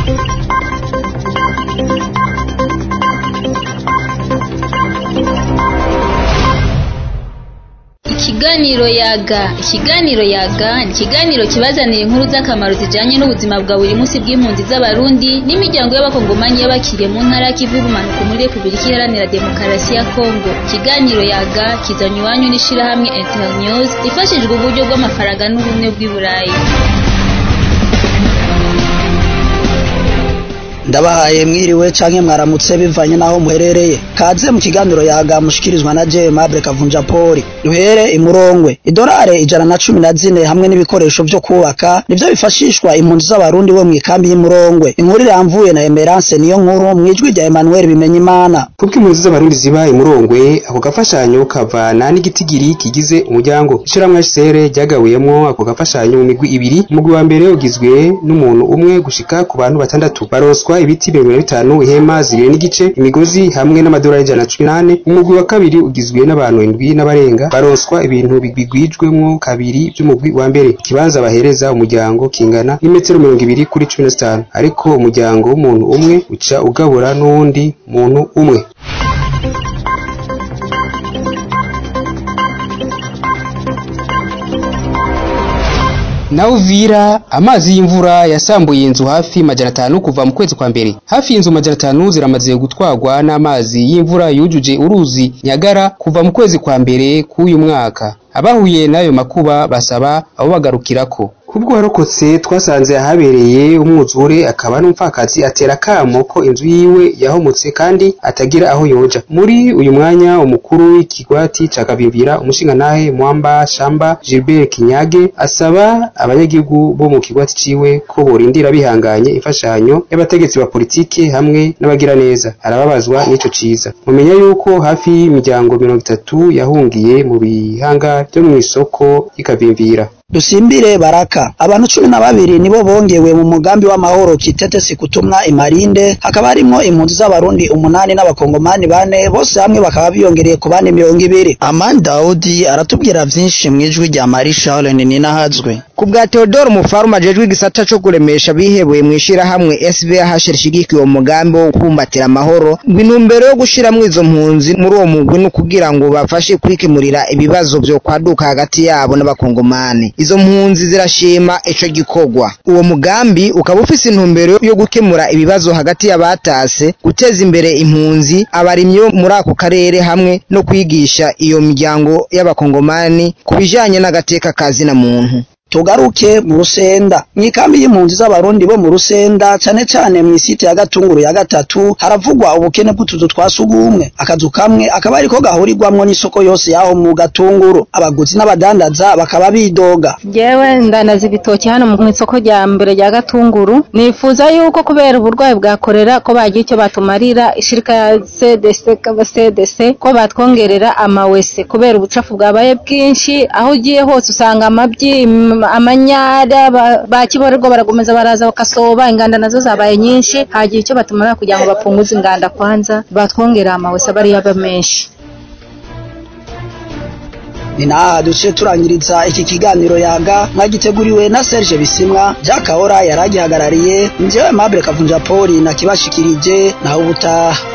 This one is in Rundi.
Ikiganiro yaga ikiganiro yaga ni ikiganiro kibazanira inkuru z'akamaro zijanye n'ubuzima bwa buri munsi bw'impunzi z'abarundi n'imiryango y'abakongomanyi y'abakiriye mu ntara y'ikivu y'ubumanuko muri repubulika iharanira demokarasi ya kongo ikiganiro yaga kizanye iwanyu n'ishirahamwe internews rifashijwe uburyo bw'amafaranga n'ubumwe bw'i burayi ndabahaye mwiriwe canke mwaramutse bivanye naho muherereye kaze mu kiganiro yaga mushikirizwa na je Mable Kavunja Poli duhere imurongwe idorare ijana na cumi na zine hamwe n'ibikoresho vyo kubaka nivyo bifashishwa impunzi z'abarundi bo mw'ikambi y'imurongwe inkuru iramvuye na Emerance niyo nkuru mwijwi rya Emmanuel Bimenyimana kubwo impunzi z'abarundi ziba imurongwe ako gafashanyo kavana n'igitigiri kigize umuryango ishiramwe HCR ryagabuyemwo ako gafashanyo mu migwi ibiri umugwi wa mbere ugizwe n'umuntu umwe gushika ku bantu batandatu baronswa ibiti mirongo na bitanu ihema zibiri n'igice imigozi hamwe n'amadolari ijana na cumi n'ane umugwi wa kabiri ugizwe n'abantu indwi n'abarenga baronswa ibintu bigwigwijwemwo kabiri vy'umugwi wa mbere ikibanza bahereza umuryango kingana n'imetero mirongo ibiri kuri cumi na zitanu ariko umuryango w'umuntu umwe uca ugabura n'uwundi muntu umwe na Uvira amazi y'imvura yasambuye inzu hafi majana atanu kuva mu kwezi kwa mbere hafi y'inzu majana atanu ziramaze gutwarwa n'amazi y'imvura yujuje uruzi Nyagara kuva mu kwezi kwa mbere k'uyu mwaka abahuye n'ayo makuba basaba abo bagarukirako kubwo warokotse twasanze ahabereye umwuzure akaba n'umupfakazi atera akamo ko inzu yiwe yahomotse kandi atagira aho yoja muri uyu mwanya umukuru w'ikigwati ca Kabimbira umushingantahe Mwamba Shamba Gilbert Kinyage asaba abanyagihugu bo mu kigwati ciwe ko borindira bihanganye imfashanyo y'abategetsi ba politike hamwe n'abagira neza arababazwa n'ico ciza mumenya yuko hafi y'imiryango mirongo itatu yahungiye mu bihanga vyo mw'isoko y'Ikabimbira dusimbire baraka abantu cumi na babiri nibo bongewe mu mugambi w'amahoro kitetesi kutumwa imarinde hakaba harimwo impunzi z'abarundi umunani n'abakongomani bane bose hamwe bakaba biyongereye ku bandi mirongo ibiri amani daudi aratubwira vyinshi mw'ijwi rya mari charles ninahazwe ku bwa Theodore Mufaruma ajejwe igisata co kuremesha bihebuye mw'ishirahamwe SVH rishigikiye uwo mugambi wo kubumbatira amahoro ngo intumbero yo gushiramwo izo mpunzi muri uwo mugwi ni ukugira ngo bafashe kwikemurira ibibazo vyo kwaduka hagati yabo n'abakongomani izo mpunzi zirashima ico gikorwa uwo mugambi ukaba ufise intumbero yo gukemura ibibazo hagati y'abatase guteza imbere impunzi abarimyi bo muri ako karere hamwe no kwigisha iyo miryango y'abakongomani ku bijanye n'agateka kazina muntu tugaruke mu rusenda mw'ikambi y'impunzi z'abarundi bo mu rusenda cane cane mw'isite ya gatunguru ya gatatu haravugwa ubukene bw'utuzu twa sugumwe akazu kamwe akaba ariko gahurirwamwo n'isoko yose yaho mu gatunguru abaguzi n'abadandaza bakaba bidoga jewe ndandaza ibitoki hano mu isoko rya mbere rya gatunguru nifuza yuko kubera uburwayi bwa korera ko bagira icyo batumarira ishirika ya CDC CDC ko batwongerera amawese kubera ubucafu bwabaye bwinshi aho ugiye hose usanga amabyi amanyara bakiborerwa barakomeza baraza bakasoba inganda nazo zabaye nyinshi hagira icyo batumara kugira ngo bapunguze inganda kwanza batwongera amawese bariya aba menshi ni naha duce turangiriza iki kiganiro yaga mwagiteguriwe na Serge Bisimwa Jack Ahora yaragihagarariye njyewe Mable Kavunja Poli na kibashikirije naho ubutaha